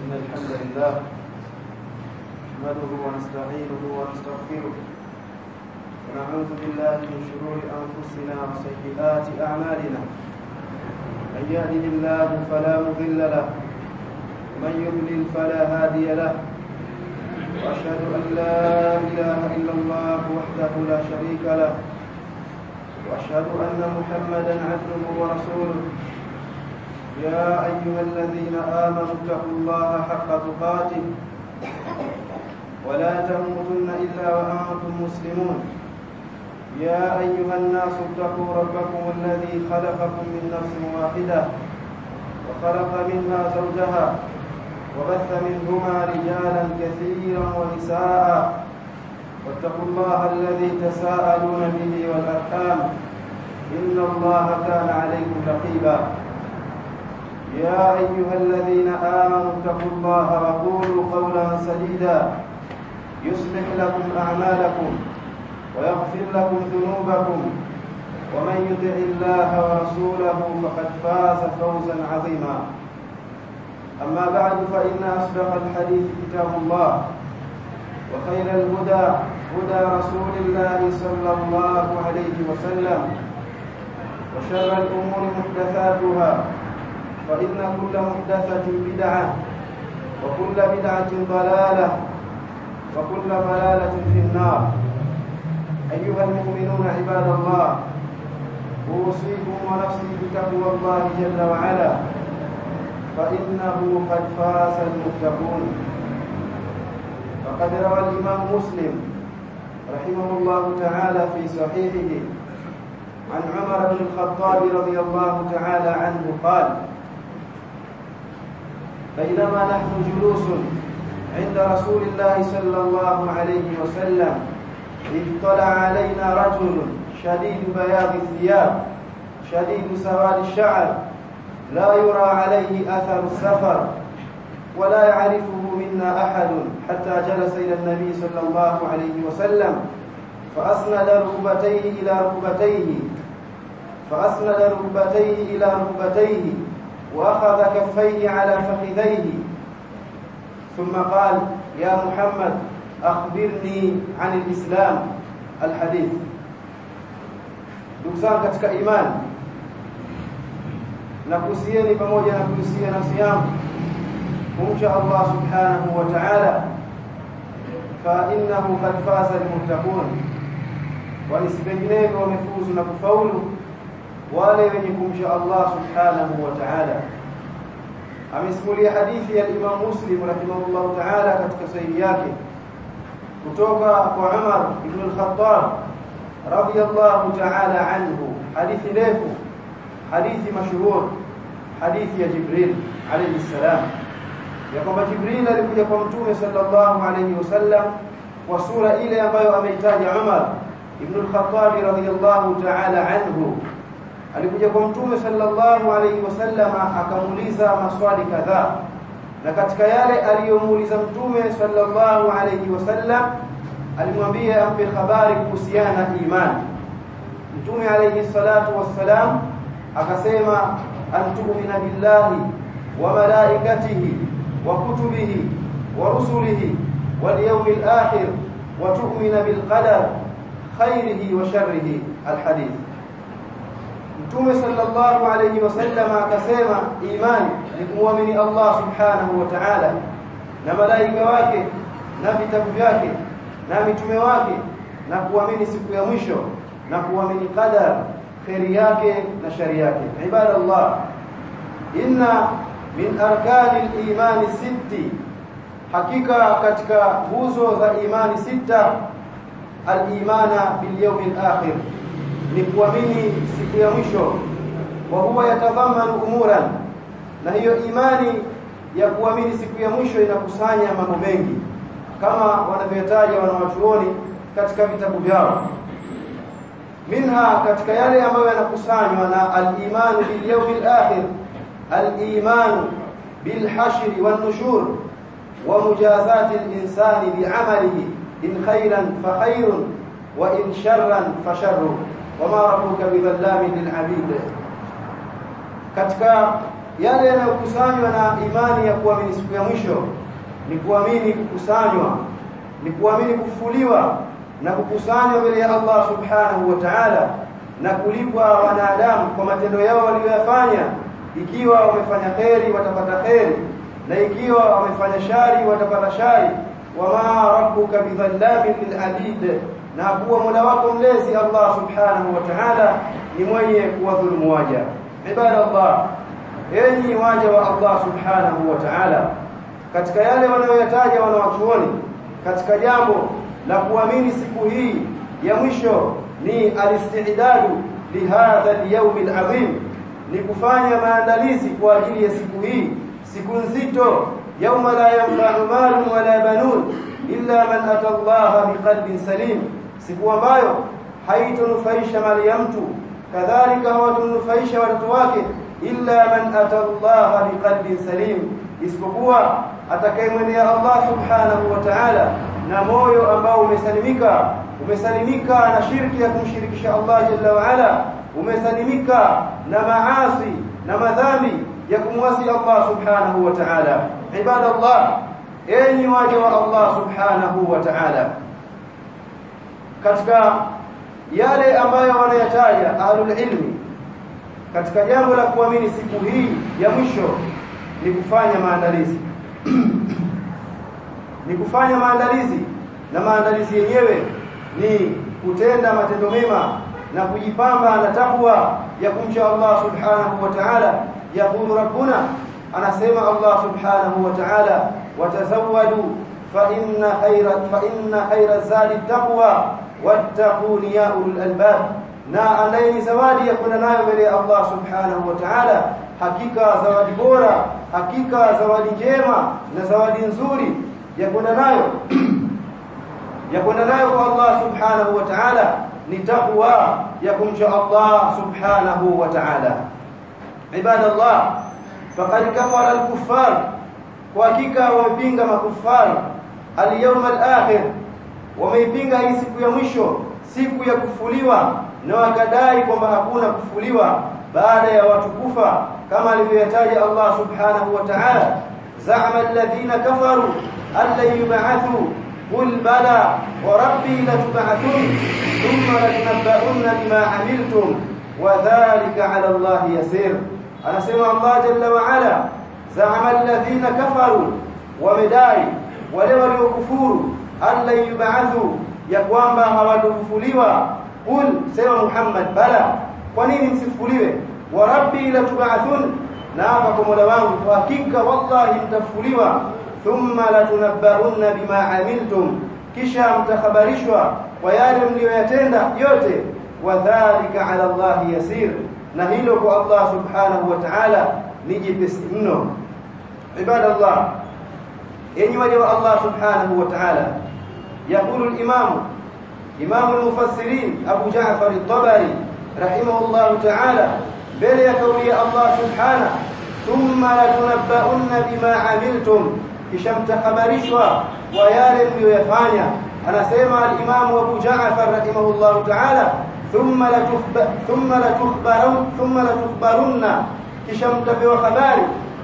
إن الحمد لله نحمده ونستعينه ونستغفره ونعوذ بالله من شرور أنفسنا وسيئات أعمالنا من يهده الله فلا مضل له ومن يضلل فلا هادي له وأشهد أن لا إله إلا الله وحده لا شريك له وأشهد أن محمدا عبده ورسوله يا أيها الذين آمنوا اتقوا الله حق تقاته ولا تموتن إلا وأنتم مسلمون يا أيها الناس اتقوا ربكم الذي خلقكم من نفس واحدة وخلق منها زوجها وبث منهما رجالا كثيرا ونساء واتقوا الله الذي تساءلون به والأرحام إن الله كان عليكم رقيبا يا أيها الذين آمنوا اتقوا الله وقولوا قولا سديدا يصلح لكم أعمالكم ويغفر لكم ذنوبكم ومن يطع الله ورسوله فقد فاز فوزا عظيما أما بعد فإن أصدق الحديث كتاب الله وخير الهدى هدى رسول الله صلى الله عليه وسلم وشر الأمور محدثاتها فإن كل محدثة بدعة وكل بدعة ضلالة وكل ضلالة في النار أيها المؤمنون عباد الله أوصيكم ونفسي بتقوى الله جل وعلا فإنه قد فاز المتقون فقد روى الإمام مسلم رحمه الله تعالى في صحيحه عن عمر بن الخطاب رضي الله تعالى عنه قال بينما نحن جلوس عند رسول الله صلى الله عليه وسلم اطلع علينا رجل شديد بياض الثياب شديد سواد الشعر لا يرى عليه أثر السفر ولا يعرفه منا أحد حتى جلس إلى النبي صلى الله عليه وسلم فأسند ركبتيه إلى ركبتيه فأسند ركبتيه إلى ركبتيه وأخذ كفيه على فخذيه ثم قال يا محمد أخبرني عن الإسلام الحديث ndugu zangu katika imani na kuhusieni pamoja na kuhusia nafsi yangu kumcha Allah subhanahu wa ta'ala fa innahu qad faza almuttaqun wa isipenginevyo wamefuzu na kufaulu wale wenye kumcha Allah subhanahu wa ta'ala amesimulia hadithi ya Imam Muslim rahimahullah ta'ala katika sahihi yake kutoka kwa Umar ibn al-Khattab radiyallahu ta'ala anhu hadithi ndefu hadithi mashuhur hadithi ya Jibril alayhi salam ya kwamba Jibril alikuja kwa mtume sallallahu alayhi wasallam kwa sura ile ambayo ameitaja Umar ibn al-Khattab radiyallahu ta'ala anhu alikuja kwa mtume sallallahu alayhi wasallam akamuuliza maswali kadhaa na katika yale aliyomuuliza mtume sallallahu alayhi wasallam alimwambia ampe habari kuhusiana na imani mtume alayhi salatu wassalam akasema antu'mina billahi wa malaikatihi wa kutubihi wa rusulihi wal yawmil akhir wa tu'mina bil qadar khairihi wa sharrihi al hadith Mtume sallallahu alayhi wasallam akasema imani ni kumwamini Allah subhanahu wa ta'ala na malaika wake na vitabu vyake na mitume wake na kuamini siku ya mwisho na kuamini qadar khairi yake na shari yake ibadallah inna min arkani al-iman sitti hakika katika nguzo za imani sita al-imana bil yawm al-akhir ni kuamini siku ya mwisho wa huwa yatadhamanu umuran na hiyo imani ya kuamini siku ya mwisho inakusanya mambo mengi kama wanavyotaja wanawachuoni katika vitabu vyao minha katika yale ambayo yanakusanywa na al-imanu bil yawmil akhir al-imanu bil hashr wan nushur wa mujazati al-insani bi 'amalihi in khayran fa khayrun wa in sharran fa sharrun wama rabbuka bidhallamin lil'abid katika yale yanayokusanywa na imani ya kuamini siku ya mwisho ni kuamini kukusanywa ni kuamini kufufuliwa na kukusanywa mbele ya Allah subhanahu wa ta'ala na kulipwa wanadamu kwa matendo yao waliyoyafanya ikiwa wamefanya kheri watapata kheri na ikiwa wamefanya shari watapata shari wama rabbuka bidhallamin lilabid na kuwa mola wako mlezi Allah subhanahu wa ta'ala ni mwenye kuwadhulumu waja ibadallah enyi waja wa Allah subhanahu wa ta'ala katika yale wanayoyataja wanawachuoni katika jambo la kuamini siku hii ya mwisho ni alistidadu lihadha alyawm alazim ni kufanya maandalizi kwa ajili ya siku hii siku nzito yauma la yanfa'u malun wala banun illa man ata Allah biqalbin salim siku ambayo haitonufaisha mali ya mtu kadhalika hawatonufaisha watoto wake illa man ata Allah biqalbin salim isipokuwa atakayemwendea Allah subhanahu wa ta'ala na moyo ambao umesalimika umesalimika na shirki ya kumshirikisha Allah jalla wa ala umesalimika na maasi na madhambi ya kumwasi Allah subhanahu wa ta'ala ibadallah enyi waja wa Allah subhanahu wa ta'ala katika yale ambayo wanayataja ahlul ilmi katika jambo la kuamini siku hii ya mwisho ni kufanya maandalizi ni kufanya maandalizi na maandalizi yenyewe ni kutenda matendo mema na kujipamba na takwa ya kumcha Allah subhanahu wa ta'ala yaqulu rabbuna anasema Allah subhanahu wa ta'ala watazawwadu fa inna khayra fa inna khayra zadi taqwa wattaquni ya ulul albab na andaeni zawadi ya kwenda nayo mbele ya Allah subhanahu wa ta'ala hakika zawadi bora hakika zawadi njema na zawadi nzuri ya kwenda nayo ya kwenda nayo kwa Allah subhanahu wa ta'ala ni taqwa ya kumcha Allah subhanahu wa ta'ala ibadallah faqad kafara al-kuffar kwa hakika wamepinga makufar al-yawm al-akhir wameipinga hii siku ya mwisho siku ya kufuliwa na wakadai kwamba hakuna kufuliwa baada ya watu kufa kama alivyotaja Allah subhanahu wa ta'ala za'ama alladhina kafaru an lan yub'athu qul bala wa rabbi latub'athun thumma latunabba'unna bima 'amiltum wa dhalika 'ala Allah yasir anasema Allah jalla wa 'ala za'ama alladhina kafaru wamedai wale waliokufuru an lan yub'athu ya kwamba hawatofufuliwa qul sema Muhammad bala kwa nini msifufuliwe wa rabbi latub'athun na hapa kwa Mola wangu kwa hakika wallahi mtafufuliwa thumma latunabba'unna bima amiltum kisha mtakhabarishwa kwa yale mliyoyatenda yote wadhālika 'ala Allah yasir na hilo kwa Allah subhanahu wa ta'ala ni jepesi mno ibadallah enyi waja wa Allah subhanahu wa ta'ala يقول الإمام إمام المفسرين أبو جعفر الطبري رحمه الله تعالى بل يكولي الله سبحانه ثم لتنبؤن بما عملتم كشم تخبرشوا ويالم يفانيا أنا سيما الإمام أبو جعفر رحمه الله تعالى ثم لتخبر ثم لتخبرن ثم لتخبرن كشم تبوا خباري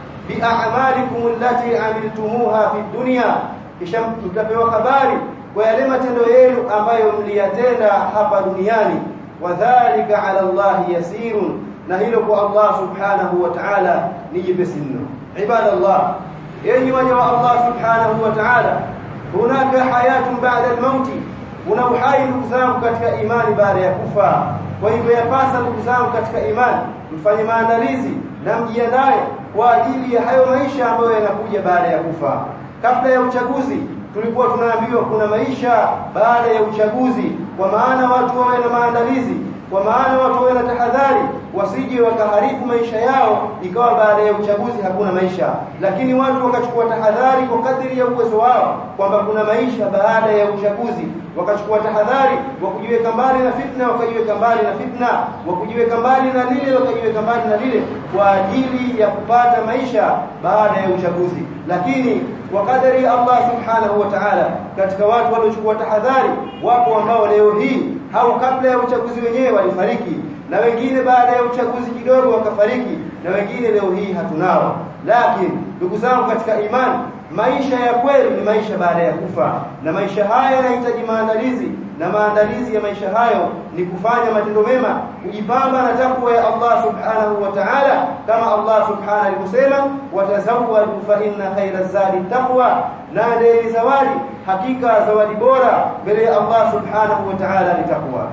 بأعمالكم التي عملتموها في الدنيا كشم تبوا خباري kwa yale matendo yenu ambayo mliyatenda hapa duniani wadhālika 'ala Allah yasirun na hilo kwa Allah subhanahu wa ta'ala ni jepesi mno ibadallah yenyi waja wa Allah subhanahu wa ta'ala hunaka hayatun ba'da al-maut kuna uhai ndugu zangu katika imani baada ya kufa kwa hivyo yapasa ndugu zangu katika imani mfanye maandalizi na mjiandae kwa ajili ya hayo maisha ambayo yanakuja baada ya kufa kabla ya uchaguzi tulikuwa tunaambiwa kuna maisha baada ya uchaguzi kwa maana watu wawe na maandalizi kwa maana watu wawe na tahadhari wasije wakaharibu maisha yao ikawa baada ya uchaguzi hakuna maisha lakini watu wakachukua tahadhari kwa kadiri ya uwezo wao kwamba kuna maisha baada ya uchaguzi wakachukua tahadhari wa kujiweka mbali na fitna wakajiweka mbali na fitna wa kujiweka mbali na lile wakajiweka mbali na lile kwa ajili ya kupata maisha baada ya uchaguzi lakini kwa kadari ya Allah subhanahu wa ta'ala katika watu waliochukua tahadhari wapo ambao leo hii au kabla ya uchaguzi wenyewe walifariki na wengine baada ya uchaguzi kidogo wakafariki na wengine leo hii hatunao lakini ndugu zangu katika imani maisha ya kweli ni maisha baada ya kufa na maisha haya yanahitaji maandalizi na maandalizi ya maisha hayo ni kufanya matendo mema kujipamba na takwa ya Allah subhanahu wa ta'ala kama Allah subhanahu alivyosema watazawwadu fa inna khayra zadi taqwa na ndeni zawadi hakika zawadi bora mbele ya Allah subhanahu wa ta'ala ni takwa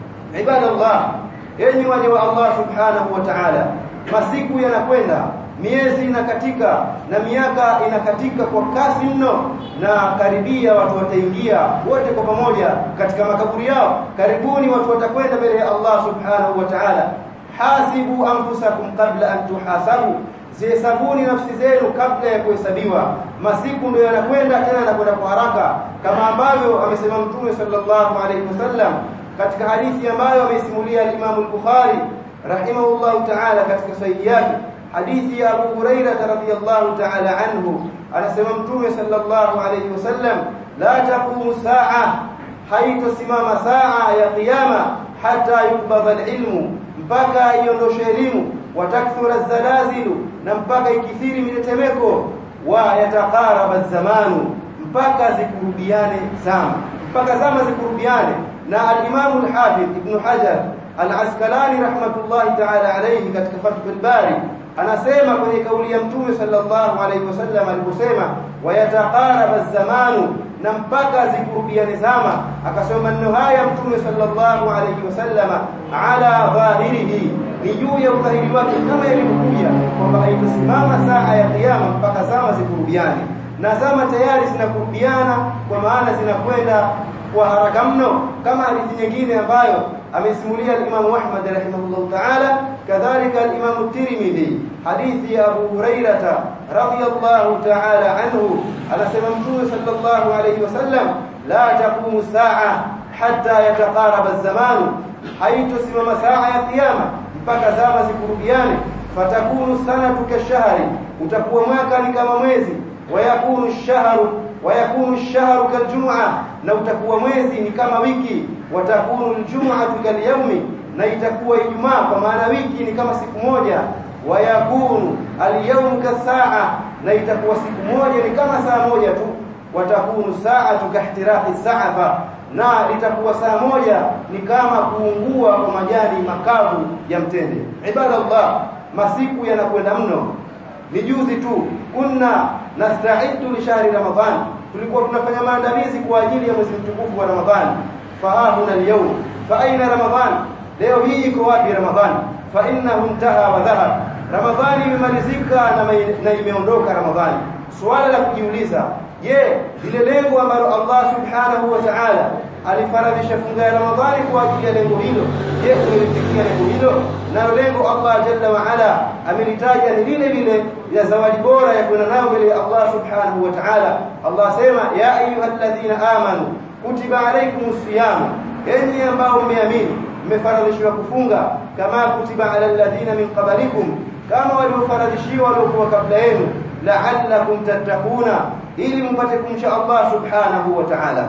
ibadallah enyi waja wa Allah subhanahu wa ta'ala masiku yanakwenda miezi inakatika na miaka inakatika kwa kasi mno na karibia watu wataingia wote kwa pamoja katika makaburi yao karibuni watu watakwenda mbele ya Allah subhanahu wa ta'ala hasibu anfusakum qabla an tuhasabu zihesabuni nafsi zenu kabla ya kuhesabiwa masiku ndio yanakwenda tena yanakwenda kwa haraka kama ambavyo amesema mtume sallallahu alaihi wasallam katika hadithi ambayo ameisimulia al-Imam al-Bukhari rahimahullahu ta'ala katika sahihi yake hadithi ya Abu Huraira radhiyallahu ta'ala anhu anasema mtume sallallahu alayhi wasallam la taqumu saa haitosimama saa ya kiyama hata yubadha alilmu mpaka iondoshe elimu watakthura zalazilu na mpaka ikithiri mitetemeko wa yataqaraba zamanu mpaka zikurubiane zama mpaka zama zikurubiane na al-Imam al-Hafidh Ibn Hajar al-Asqalani rahmatullahi ta'ala alayhi katika Fathul Bari anasema kwenye kauli ya mtume sallallahu alaihi wasallam aliposema wayataqaraba zamanu na mpaka zikurubiane zama akasema maneno haya mtume sallallahu alaihi wasallama ala dhahirihi ni juu ya udhahiri wake kama ilivyokuja kwamba haitasimama saa ya kiyama mpaka zama zikurubiane na zama tayari zinakurubiana kwa maana zinakwenda kwa haraka mno kama hadithi nyingine ambayo amesimulia al-Imam Ahmad rahimahullah ta'ala kadhalika al-Imam Tirmidhi hadithi ya Abu Hurairah radhiyallahu ta'ala anhu anasema Mtume sallallahu alayhi wasallam la taqumu saa hatta yataqaraba az-zaman haitosimama saa ya kiyama mpaka zama zikurubiane fatakunu sanatu kashahri utakuwa mwaka ni kama mwezi wayakunu ash-shahru wayakunu ash-shahru kaljum'a na utakuwa mwezi ni kama wiki watakunu aljum'atu kalyawmi na itakuwa ijumaa kwa maana wiki ni kama siku moja wayakunu alyawm kasaa na itakuwa siku moja ni kama saa moja tu watakunu sa'atu kahtiraqi sa'afa na litakuwa saa moja ni kama kuungua kwa majani makavu ya mtende ibadallah masiku yanakwenda mno ni juzi tu kunna nasta'iddu li shahri ramadhan tulikuwa tunafanya maandalizi kwa ajili ya mwezi mtukufu wa ramadhani fahahuna alyawm fa aina ramadhan leo hii iko wapi ramadhan fa innahu intaha wa dhahab ramadhani imemalizika na imeondoka ramadhani swala la kujiuliza je lile lengo ambalo Allah subhanahu wa ta'ala alifaradhisha funga ya ramadhani kwa ajili ya lengo hilo je tulifikia lengo hilo nalo lengo Allah jalla wa ala amelitaja ni lile lile ya zawadi bora ya kwenda nayo mbele ya Allah subhanahu wa ta'ala Allah sema ya ayyuhalladhina amanu kutiba alaykumus siyam enyi ambao mmeamini mmefaradhishiwa kufunga kama kutiba ala alladhina min qablikum kama waliofaradhishiwa waliokuwa kabla yenu la'allakum tattaquna ili mpate kumcha Allah subhanahu wa ta'ala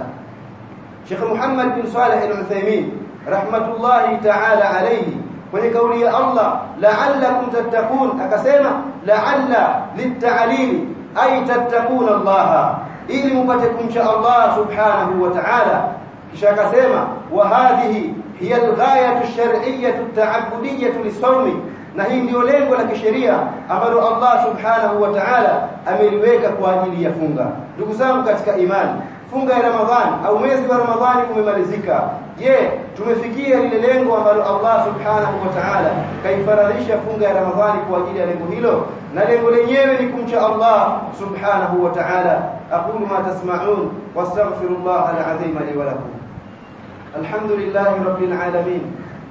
Sheikh Muhammad bin Saleh al-Uthaymeen rahmatullahi ta'ala alayhi kwenye kauli ya Allah la'allakum tattaqun akasema la'alla litta'lili ay tattaquna Allah ili mpate kumcha Allah subhanahu wa ta'ala kisha akasema wa hadhihi hiya al-ghayatu ash-shar'iyyatu at-ta'abbudiyyatu lis-sawmi na hii ndio lengo la kisheria ambalo Allah subhanahu wa ta'ala ameliweka kwa ajili ya funga ndugu zangu katika imani funga ya Ramadhani au mwezi wa Ramadhani umemalizika je tumefikia lile lengo ambalo Allah subhanahu wa ta'ala kaifaradhisha funga ya Ramadhani kwa ajili ya lengo hilo na lengo lenyewe ni kumcha Allah subhanahu wa ta'ala aqulu ma tasma'un wastaghfirullah al-azim li wa lakum alhamdulillahi rabbil alamin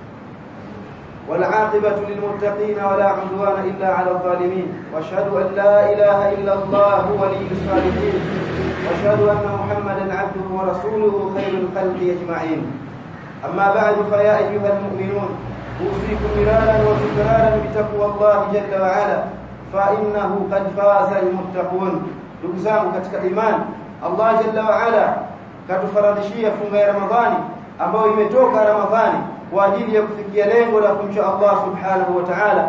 والعاقبة للمتقين ولا عدوان إلا على الظالمين واشهد أن لا إله إلا الله ولي الصالحين واشهد أن محمدا عبده ورسوله خير الخلق أجمعين أما بعد فيا أيها المؤمنون أوصيكم مرارا وتكرارا بتقوى الله جل وعلا فإنه قد فاز المتقون دكزام katika iman Allah jalla wa ala katufaradhishia funga ya Ramadhani ambayo imetoka Ramadhani kwa ajili ya kufikia lengo la kumcha Allah subhanahu wa ta'ala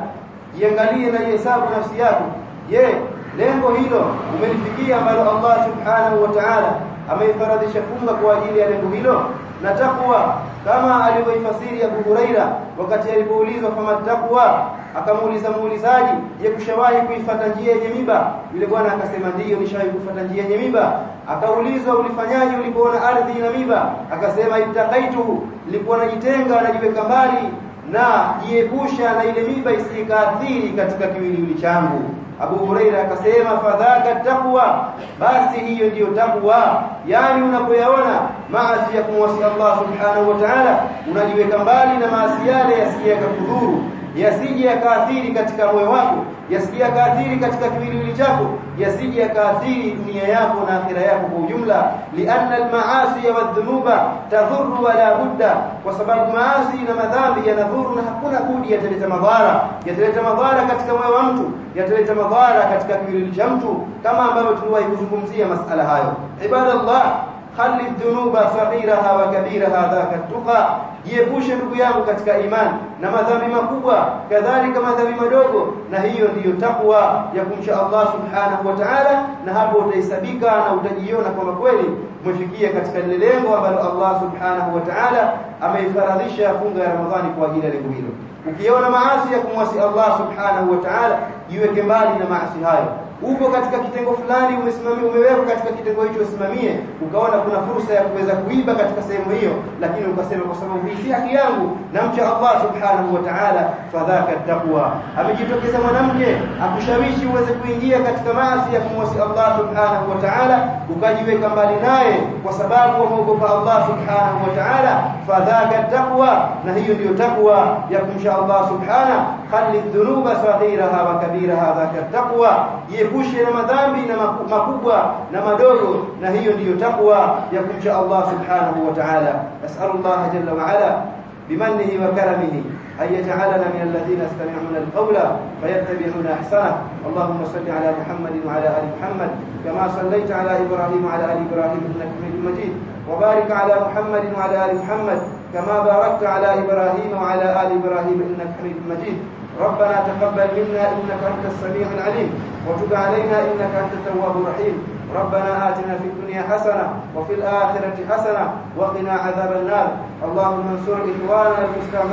jiangalie na jihesabu nafsi yako je lengo hilo umelifikia ambalo Allah subhanahu wa ta'ala ameifaradhisha funga kwa ajili ya lengo hilo na takwa kama alivyoifasiri Abu Huraira wakati alipoulizwa kama takwa akamuuliza muulizaji je kushawahi kuifuata njia yenye miba yule bwana akasema ndiyo nishawahi kufuata njia yenye miba akaulizwa ulifanyaje ulipoona ardhi ina miba akasema ittaqaitu nilikuwa najitenga najiweka mbali na jiepusha na ile miba isikaathiri katika kiwiliwili changu Abu Huraira akasema fadhaka taqwa basi hiyo ndiyo takwa yani unapoyaona maasi ya kumwasi Allah subhanahu wa ta'ala unajiweka mbali na maasi yale yasije yakakudhuru yasije yakaathiri katika moyo wako yasije yakaathiri katika kiwiliwili chako yasije yakaathiri dunia yako na akhira yako kwa ujumla lianna almaasi wadhunuba tadhurru wala budda kwa sababu maasi na madhambi yanadhuru na hakuna budi yataleta madhara yataleta madhara katika moyo wa mtu yataleta madhara katika kiwiliwili cha mtu kama ambavyo tuliwahi kuzungumzia masala hayo ibadallah khali dhunuba saghiraha wa kabiraha dhaka tuqa jiepushe ndugu yangu katika imani na madhambi makubwa kadhalika madhambi madogo na hiyo ndiyo takwa ya kumcha Allah subhanahu wa ta'ala na hapo utahesabika na utajiona kwamba kweli umefikia katika lile lengo ambalo Allah subhanahu wa ta'ala ameifaradhisha funga ya Ramadhani kwa ajili ya lengo hilo ukiona maasi ya kumwasi Allah subhanahu wa ta'ala jiweke mbali na maasi hayo uko katika kitengo fulani umesimamia umewekwa katika kitengo hicho usimamie ukaona kuna fursa ya kuweza kuiba katika sehemu hiyo lakini ukasema kwa sababu hii si haki yangu namcha Allah subhanahu wa ta'ala fadhaka taqwa amejitokeza mwanamke akushawishi uweze kuingia katika maasi ya kumwasi Allah subhanahu wa ta'ala ukajiweka mbali naye kwa sababu wameogopa Allah subhanahu wa ta'ala fadhaka taqwa na hiyo ndiyo takwa ya kumcha Allah subhanahu khali dhunuba saghiraha wa kabiraha dhaka taqwa jiepushe na madhambi na makubwa na madogo na hiyo ndiyo takwa ya kumcha Allah subhanahu wa ta'ala nas'alullah jalla wa ala بمنه وكرمه أن يجعلنا من الذين يستمعون القول فيتبعون أحسنه اللهم صل على محمد وعلى آل محمد كما صليت على إبراهيم وعلى آل إبراهيم إنك حميد مجيد وبارك على محمد وعلى آل محمد كما باركت على إبراهيم وعلى آل إبراهيم إنك حميد مجيد ربنا تقبل منا إنك أنت السميع العليم وتب علينا إنك أنت التواب الرحيم ربنا آتنا في الدنيا حسنة وفي الآخرة حسنة وقنا عذاب النار اللهم انصر إخواننا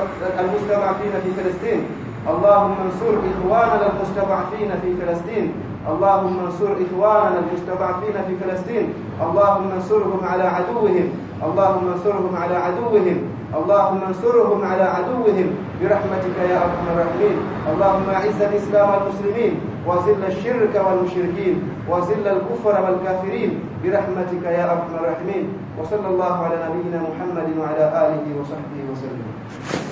المستضعفين في فلسطين اللهم انصر إخواننا المستضعفين في فلسطين اللهم انصر إخواننا المستضعفين في فلسطين اللهم انصرهم على عدوهم اللهم انصرهم على عدوهم اللهم انصرهم على عدوهم برحمتك يا ارحم الراحمين اللهم اعز الاسلام والمسلمين وذل الشرك والمشركين وذل الكفر والكافرين برحمتك يا ارحم الراحمين وصلى الله على نبينا محمد وعلى اله وصحبه وسلم